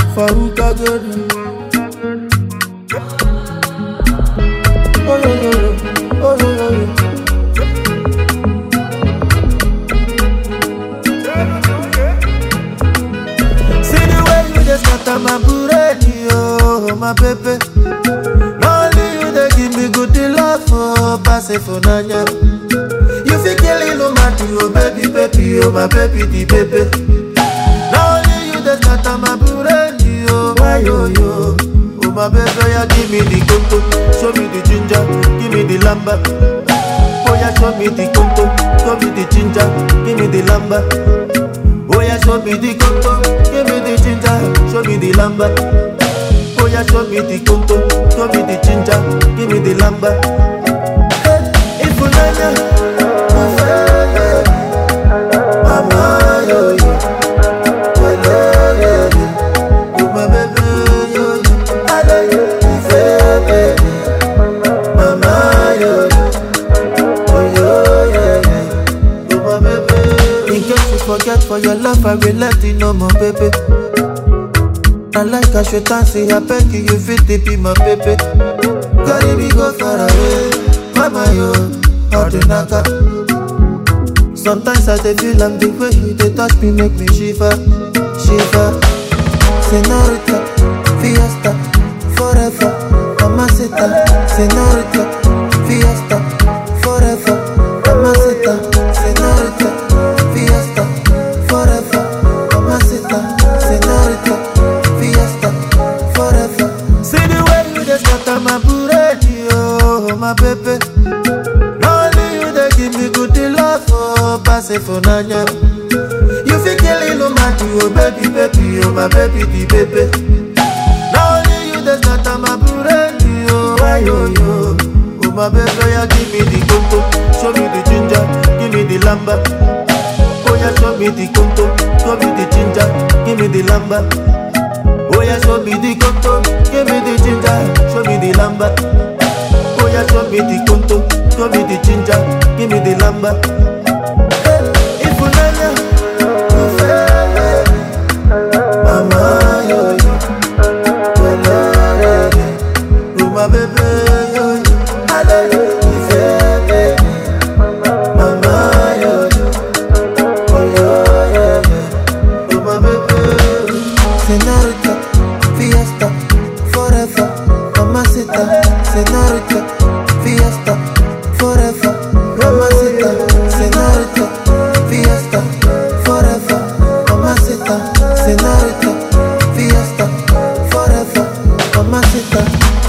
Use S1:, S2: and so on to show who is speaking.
S1: Faruka Gordon. Oh, yo, yo, yo. Oh, yo, yo, yo. See the way you just scatter my bureti, oh, my baby. Only you they give me good love, oh, pass it for nanya. You feel killing no matter, oh, baby, baby, oh, my baby, the baby. Now only you just scatter my bureti, oh, why yo yo. Oh, my baby, yeah, give me the conto, show me the ginger, give me the lamba. Oh, yeah, show me the conto, show me the ginger, give me the lamba. Oh yeah, show me the conto, give me the ginger, show me the lamba. Oh yeah, show me the conto, show me the ginger, give me the lamba. Hey, if you nanya, ufeye, mama yo yo, wele yo yo, oh my baby yo yo, ale ufeye, mama yo yo, oh yo yo yo, oh my baby. In case you forget for your love, I will let you know, my baby. I like I should dance, I beg you, you fit to be my baby. Carry me go far away, mama yo, ordinaka. Sometimes I dey feel I'm the way you dey touch me, make me shiver, shiver. Senorita, fiesta, forever, mamacita. Senorita, fiesta, forever, mamacita. Senorita, fiesta, forever, mamacita. Senorita, fiesta, forever. See the way you dey scatter my bureti, oh my baby. Now only you dey give me good love, oh pass it for nanya. You feel killing no matter, oh baby, baby, oh my baby, the baby. Now only you dey scatter my bureti, oh why yo yo. Oh my baby, yeah, give me the conto, show me the ginger, give me the lamba. Oh yeah, show me the conto, show me the ginger, give me the lamba. Oh yeah, show me the conto, give me the ginger, show me the lamba. Oh yeah, show me the conto, show me the ginger, give me the lamba. Hey, if you nanya, ufeye, mama yo yo, wele yo yo, oh my baby yo yo, ale ifeye, mama yo yo, oh yo yo yo, oh my baby. Senorita, fiesta, forever, mamacita. Senorita, fiesta, forever, mamacita. Senorita, fiesta, forever, mamacita. Senorita, fiesta, forever, mamacita.